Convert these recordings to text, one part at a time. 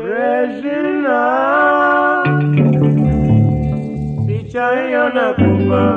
Regina, picha hiyo nakupa,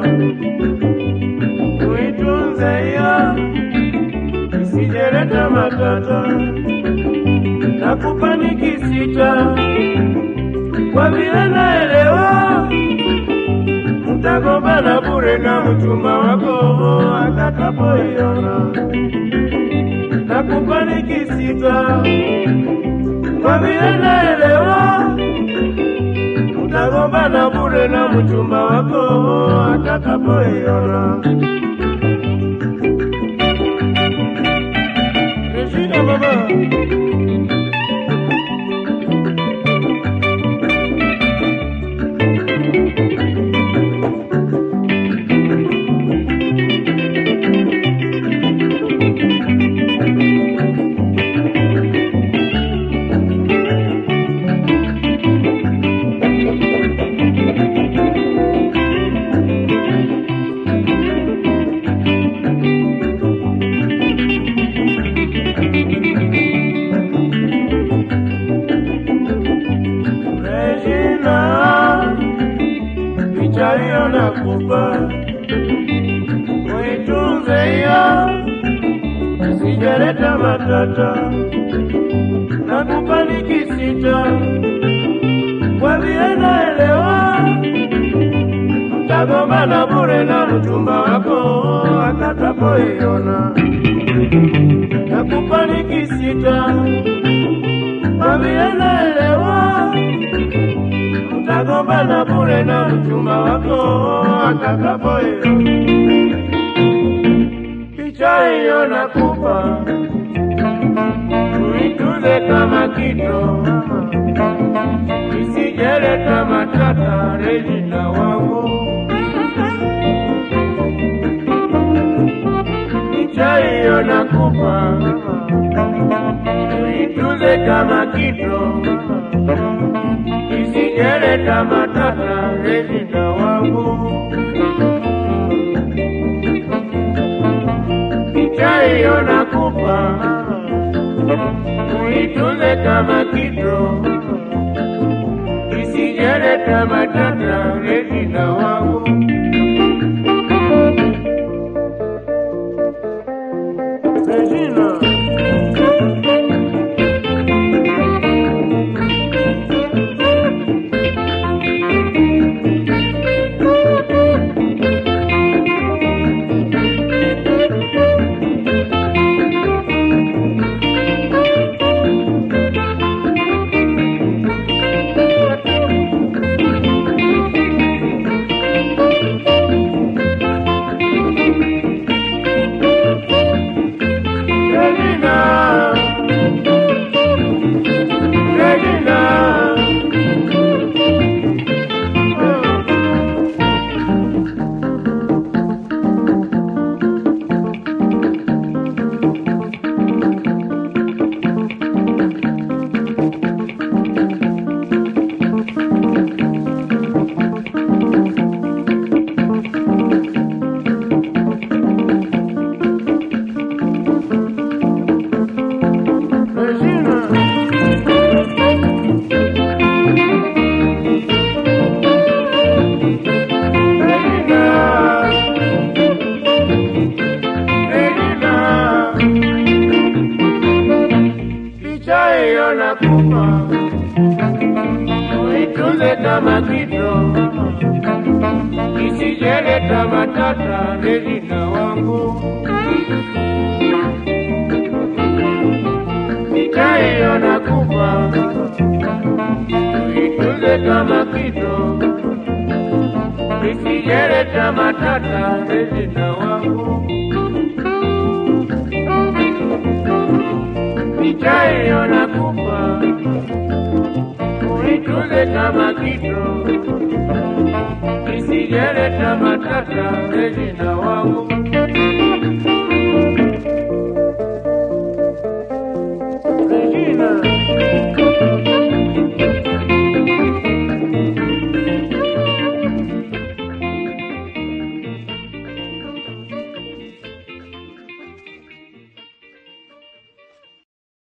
uitunze hiyo, isijeleta matata. Nakupa nikisita, kwa vile naelewa mtagombana bure na mchumba wako atakapoiona. Nakupa nikisita kwa vile naelewa utagombana bure na mchumba wako atakapoiona. Regina mama, Regina, picha hiyo nakupa, uitunze hiyo, sijaleta matata. Nakupa nikisita, kwa vile naelewa mtagombana bure na mchumba wako atakapoiona. Nakupa nikisita, kwa vile naelewa mtagombana bure na mchumba wako atakapoiona. Picha hiyo nakupa, uitunze kama kito, isijeleta matata. Regina wangu, picha hiyo nakupa, uitunze kama kito isijeleta matata. Regina wangu, picha hiyo nakupa, uitunze kama kito, isijeleta matata. Regina wangu, Regina. Regina, Regina. Regina. Regina. Regina. Picha hiyo nakupa, uitunze kama kito, isijeleta matata. Regina wangu, picha hiyo nakupa, uitunze kama kito, isijeleta matata. Regina wangu. picha hiyo nakupa, uitunze kama kito, isijeleta matata. Regina wangu,